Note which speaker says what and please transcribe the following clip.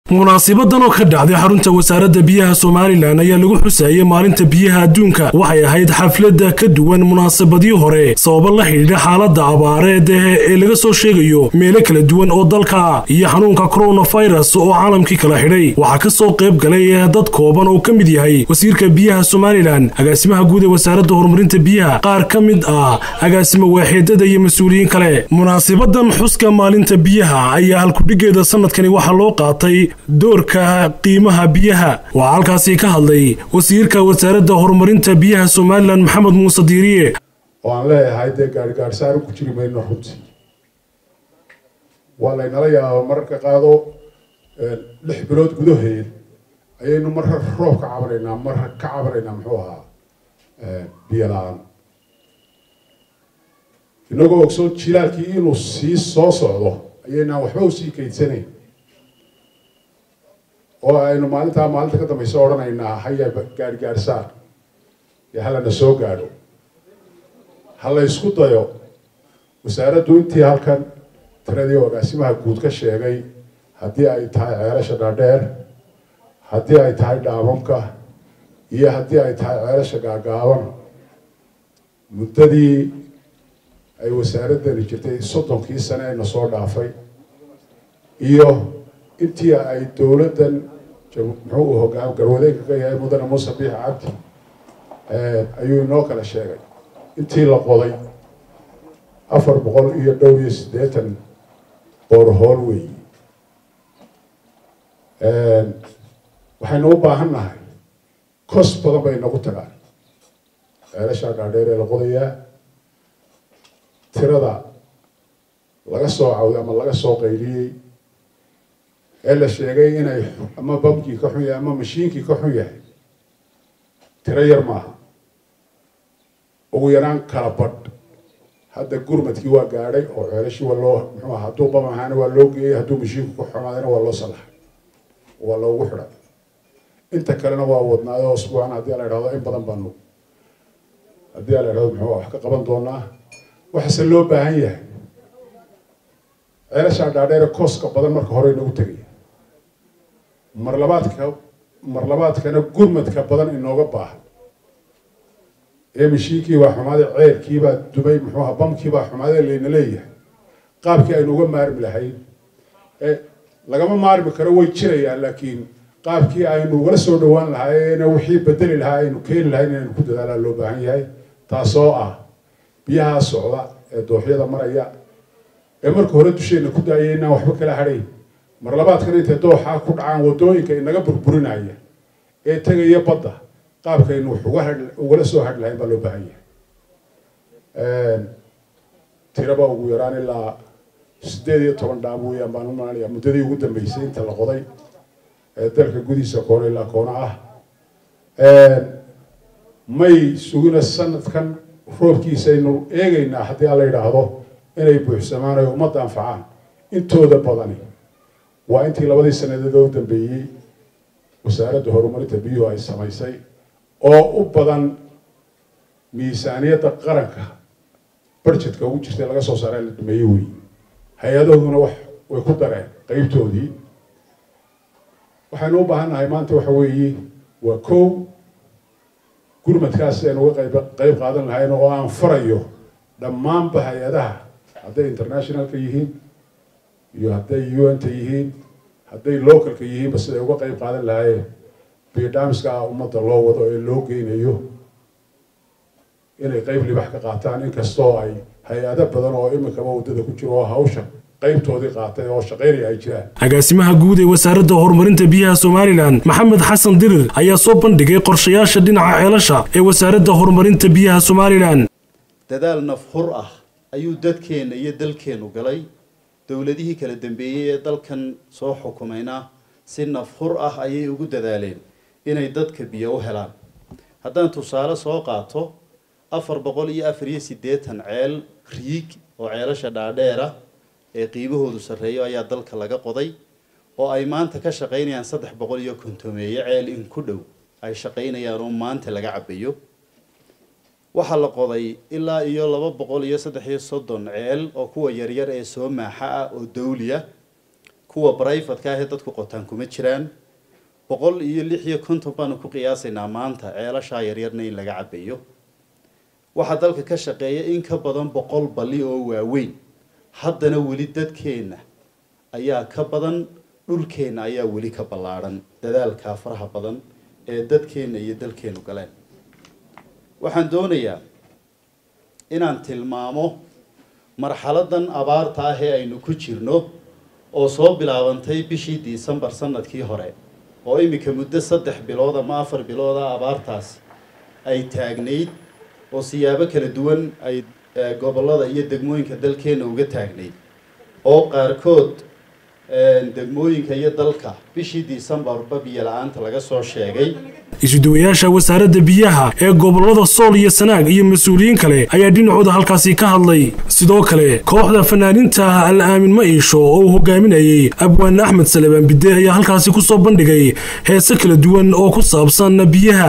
Speaker 1: munaasibadan oo ka dhacday xarunta wasaaradda biyaha somalilan ayaa lagu xuseeyay maalinta biyaha adduunka waxay ahayd xafladda ka duwan munaasabadii hore sababo la xidhiidha xaaladda abaareed ee laga soo sheegayo meelo kala duwan oo dalka iyo xanuunka coronavirus oo caalamkii kala xidhay waxaa ka soo qayb galay dad kooban oo ka mid yahay wasiirka biyaha somalilan agaasimaha guud ee wasaaradda horumarinta biyaha qaar ka mid ah agaasimo waaxeedada iyo mas-uuliyiin kale munaasibadan xuska maalinta biyaha ayaa halkudhigeeda sanadkani waxaa loo qaatay doorka qiimaha biyaha waxaa halkaasi ka hadlay wasiirka wasaaradda horumarinta biyaha somalilan maxamed muuse diiriye
Speaker 2: oo aan leeyahay dee gaarigaarsaaran ku jiri mayno runtii waa laynala yaaba mararka qaado lix bilood gudaheed ayaynu marra roob ka cabanaynaa marra ka cabanaynaa muxuu ahaa biyo la-aan inagoo ogsoon jilaalkii inuu sii soo socdo ayaynaan waxba usii kaydsanayn oo aynu maalintaa maalinta ka dambaysa odhanaynaa haya gaargaarsaar iyo halana soo gaadho ha la ysku dayo wasaaraddu intii halkan tiradii agaasimaha guud ka sheegay haddii ay tahay ceelasha dhaadheer haddii ay tahay dhaamamka iyo haddii ay tahay ceelasha gaagaaban muddadii ay wasaaraddani jirtay soddonkii sane ee na soo dhaafay iyo intii ay dowladdan muxuu hogaam garwadeenka ka yahay mudane muuse biix cabdi ayuu inoo kala sheegay intii la qoday afar boqol iyo dhow iyo siddeetan boorhool weeyi waxaynu u baahan nahay kos badan bay nagu tagaan ceelashaa dhaadheer ee la qodayaa tirada laga soo cawday ama laga soo qayliyey ee la sheegay inay ama bamkii ka xun yahay ama mashiinkii ka xun yahay tiro yar maaha ugu yaraan kala badh hadda gurmadkii waa gaadhay oo ceelashii waa loo muxuu aha hadduu bam ahaana waa loo geeyey hadduu mashiinku ku xumaadayna waa loo sallaxay waa loogu xidhay inta kalena waa wadnaayo usbuucan haddii la idhahdo in badan baanu haddii la idhahdo muxuu wax ka qaban doonaa waxaase loo baahan yahay ceelashaa dhaadheere kooska badan marka hore inagu tegaya marlabaadka marlabaadkana gurmadka badan inooga baahan ee mashiinkii baa xumaaday ceelkii baa dumay muxuu aha bamkii baa xumaaday layna leeyahay qaabkii aynu uga maarmi lahayn ee lagama maarmi karo way jirayaan laakiin qaabkii aynu ugala soo dhawaan lahaayeen wixii bedeli lahaa aynu keeni lahayn inaynu ku dadaalaa loo baahan yahay taasoo ah biyaha socda ee dooxyada maraya ee marka hore dusheenna ku daayay inaan waxba kala hadhayn mar labaadkana intay dooxaa ku dhacaan waddooyinka inaga burburinaya ee tegaya badda qaabkaynu wax uga ha ugala soo hadhi lahayn baa loo baahan yahay tiraba ugu yaraan ilaa siddeed iyo toban dhaam weeyaan baan u malanayaa muddadii ugu dambeysay inta la qoday ee dalka gudihiisa koona ilaa koona ah may sugina sanadkan roobkiisaynu eegaynaa haddii aan la yidhaahdo inay buuxsamaan ay ummadda anfacaan intooda badani waa intii labadii sanadeed oo u dambeeyey wasaaradda horumarinta biyuhu ay samaysay oo u badan miisaaniyadda qaranka barjetka ugu jirtay laga soo saaray la dhameeyey wey hay-adahooduna wax way ku dareen qeybtoodii waxaynu u baahan nahay maanta waxa weeye waa kow gurmadkaas aynu uga qayb qayb qaadan lahayn oo aan farayo dhammaanba hay-adaha hadday internationalka yihiin iyo hadday un-ta yihiin hadday localka yihiinba siday uga qayb qaadan lahaayeen biodamiska ummadda loo wado ee loo geynayo inay qayb libax ka qaataan inkastoo ay hay-ado badan oo iminkaba waddada ku jiro oo hawsha qaybtoodii qaatay oo shaqaynaya ay jiraan
Speaker 1: agaasimaha guud ee wasaaradda horumarinta biyaha somalilan maxamed xasan dirir ayaa soo bandhigay qorshayaasha dhinaca ceelasha ee wasaaradda horumarinta biyaha somalilan
Speaker 3: dadaal nafhur ah ayuu dadkeenna iyo dalkeennu galay dowladihii kala dambeeyey ee dalkan soo xukumayna si nafhur ah ayay ugu dadaaleen inay dadka biyo u helaan haddaan tusaale soo qaato afar boqol iyo afar iyo siddeetan ceel riig oo ceelasha dhaadheera ee qiimahoodu sarreeyo ayaa dalka laga qoday oo ay maanta ka shaqaynayaan saddex boqol iyo kontomeeye ceel in ku dhow ay shaqaynayaan oo maanta laga cabayo waxaa la qoday ilaa iyo laba boqol iyo saddex iyo soddon ceel oo kuwa yaryar ee soo maaxa ah oo dawli ah kuwa brivatka ahee dadku qotaan kuma jiraan boqol iyo lix iyo konton baanu ku qiyaasaynaa maanta ceelashaa yaryarna in laga cabayo waxaa dalka ka shaqeeya in ka badan boqol balli oo waaweyn haddana weli dadkeenna ayaa ka badan dhulkeenna ayaa weli ka ballaadhan dadaalkaa faraha badan ee dadkeenna iyo dalkeennu galeen waxaan doonayaa inaan tilmaamo marxaladan abaarta ah ee aynu ku jirno oo soo bilaabantay bishii disembar sanadkii hore oo iminka muddo saddex bilood ama afar bilooda abaartaasi ay taagnayd oo siyaabo kala duwan ay gobollada iyo degmooyinka dalkeenna uga taagnayd oo qaarkood degmooyinka iyo dalka bishii disembarba biyo la-aanta laga soo sheegay
Speaker 1: isuduwayaasha wasaaradda biyaha ee gobollada sool iyo sanaag iyo mas-uuliyiin kale ayaa dhinacooda halkaasi ka hadlay sidoo kale kooxda fanaaniinta al aamin ma iisho oo uu hogaaminayey abwaan axmed salebaan bide ayaa halkaasi ku soo bandhigay heese kala duwan oo ku saabsan biyaha